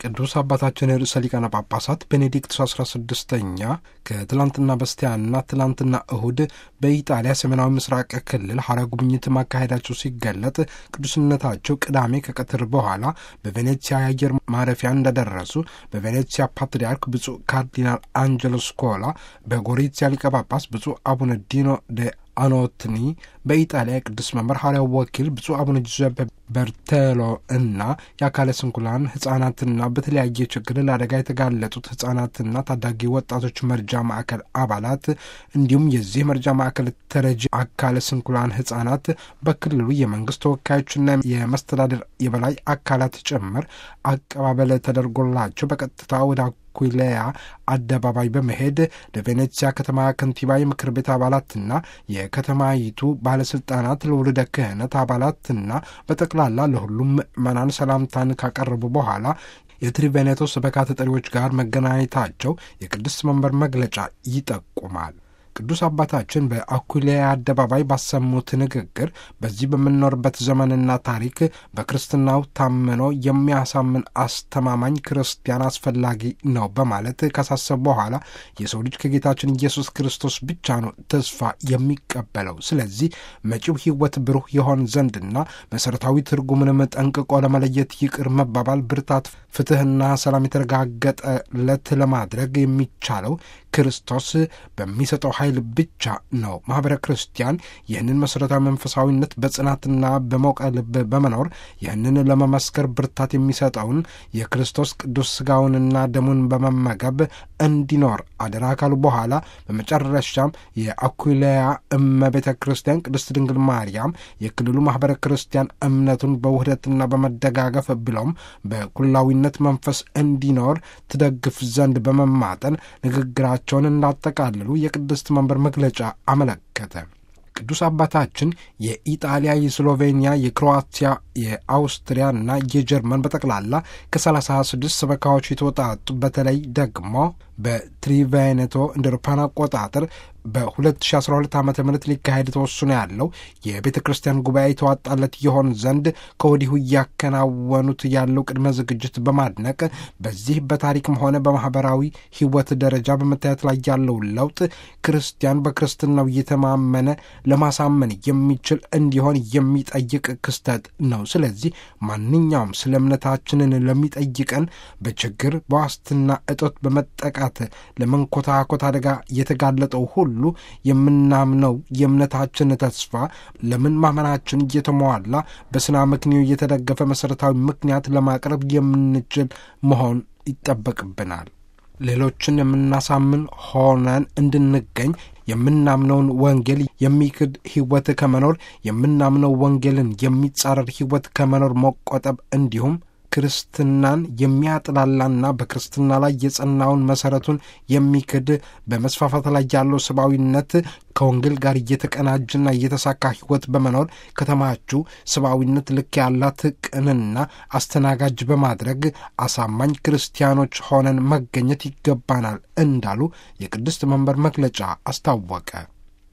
ቅዱስ አባታችን ርዕሰ ሊቃነ ጳጳሳት ቤኔዲክቱስ አስራ ስድስተኛ ከትላንትና በስቲያና ትላንትና እሁድ በኢጣሊያ ሰሜናዊ ምስራቅ ክልል ሐዋርያዊ ጉብኝት ማካሄዳቸው ሲገለጥ ቅዱስነታቸው ቅዳሜ ከቀትር በኋላ በቬኔትሲያ የአየር ማረፊያ እንደደረሱ በቬኔትሲያ ፓትርያርክ ብፁዕ ካርዲናል አንጀሎ ስኮላ፣ በጎሪትሲያ ሊቀ ጳጳስ ብፁዕ አቡነ ዲኖ ደ አኖትኒ በኢጣሊያ የቅዱስ መምህር ሐዋርያው ወኪል ብፁዕ አቡነ ጁዘፔ በርቴሎ እና የአካለ ስንኩላን ሕጻናትና በተለያየ ችግር ለአደጋ የተጋለጡት ሕጻናትና ታዳጊ ወጣቶች መርጃ ማዕከል አባላት እንዲሁም የዚህ መርጃ ማዕከል ተረጂ አካለ ስንኩላን ሕጻናት በክልሉ የመንግስት ተወካዮችና የመስተዳድር የበላይ አካላት ጭምር አቀባበል ተደርጎላቸው በቀጥታ ወደ ኩሌያ አደባባይ በመሄድ ለቬኔትሲያ ከተማ ከንቲባ የምክር ቤት አባላትና የከተማይቱ ባለስልጣናት ለውልደ ክህነት አባላትና በጠቅላላ ለሁሉም ምዕመናን ሰላምታን ካቀረቡ በኋላ የትሪቬኔቶ ሰበካ ተጠሪዎች ጋር መገናኘታቸው የቅድስት መንበር መግለጫ ይጠቁማል። ቅዱስ አባታችን በአኩሊያ አደባባይ ባሰሙት ንግግር በዚህ በምንኖርበት ዘመንና ታሪክ በክርስትናው ታምኖ የሚያሳምን አስተማማኝ ክርስቲያን አስፈላጊ ነው በማለት ካሳሰቡ በኋላ የሰው ልጅ ከጌታችን ኢየሱስ ክርስቶስ ብቻ ነው ተስፋ የሚቀበለው። ስለዚህ መጪው ሕይወት ብሩህ የሆን ዘንድና መሠረታዊ ትርጉምንም ጠንቅቆ ለመለየት ይቅር መባባል፣ ብርታት፣ ፍትሕና ሰላም የተረጋገጠለት ለማድረግ የሚቻለው ክርስቶስ በሚሰጠው ኃይል ብቻ ነው። ማኅበረ ክርስቲያን ይህንን መሠረታዊ መንፈሳዊነት በጽናትና በሞቀ ልብ በመኖር ይህንን ለመመስከር ብርታት የሚሰጠውን የክርስቶስ ቅዱስ ሥጋውንና ደሙን በመመገብ እንዲኖር አደራ ካሉ በኋላ በመጨረሻም የአኩሌያ እመቤተ ክርስቲያን ቅድስት ድንግል ማርያም የክልሉ ማኅበረ ክርስቲያን እምነቱን በውህደትና በመደጋገፍ ብሎም በኩላዊነት መንፈስ እንዲኖር ትደግፍ ዘንድ በመማጠን ንግግራቸውን እንዳጠቃልሉ የቅድስት መንበር መግለጫ አመለከተ። ቅዱስ አባታችን የኢጣሊያ፣ የስሎቬኒያ፣ የክሮአቲያ፣ የአውስትሪያና የጀርመን በጠቅላላ ከሰላሳ ስድስት ሰበካዎች የተወጣጡ በተለይ ደግሞ በትሪቬኔቶ እንደ አውሮፓውያን አቆጣጠር በ2012 ዓ ም ሊካሄድ ተወስኖ ያለው የቤተ ክርስቲያን ጉባኤ የተዋጣለት ይሆን ዘንድ ከወዲሁ እያከናወኑት ያለው ቅድመ ዝግጅት በማድነቅ በዚህ በታሪክም ሆነ በማኅበራዊ ሕይወት ደረጃ በመታየት ላይ ያለው ለውጥ ክርስቲያን በክርስትናው እየተማመነ ለማሳመን የሚችል እንዲሆን የሚጠይቅ ክስተት ነው። ስለዚህ ማንኛውም ስለ እምነታችንን ለሚጠይቀን በችግር በዋስትና እጦት በመጠቃት ለመንኮታኮት አደጋ የተጋለጠው ሁሉ የምናምነው የእምነታችን ተስፋ ለምን ማመናችን እየተሟላ በስና ምክንዮ የተደገፈ መሠረታዊ ምክንያት ለማቅረብ የምንችል መሆን ይጠበቅብናል። ሌሎችን የምናሳምን ሆነን እንድንገኝ የምናምነውን ወንጌል የሚክድ ሕይወት ከመኖር የምናምነው ወንጌልን የሚጻረር ሕይወት ከመኖር መቆጠብ እንዲሁም ክርስትናን የሚያጥላላና በክርስትና ላይ የጸናውን መሠረቱን የሚክድ በመስፋፋት ላይ ያለው ሰብአዊነት ከወንጌል ጋር እየተቀናጅና እየተሳካ ሕይወት በመኖር ከተማችሁ ሰብአዊነት ልክ ያላት ቅንና አስተናጋጅ በማድረግ አሳማኝ ክርስቲያኖች ሆነን መገኘት ይገባናል እንዳሉ የቅድስት መንበር መግለጫ አስታወቀ።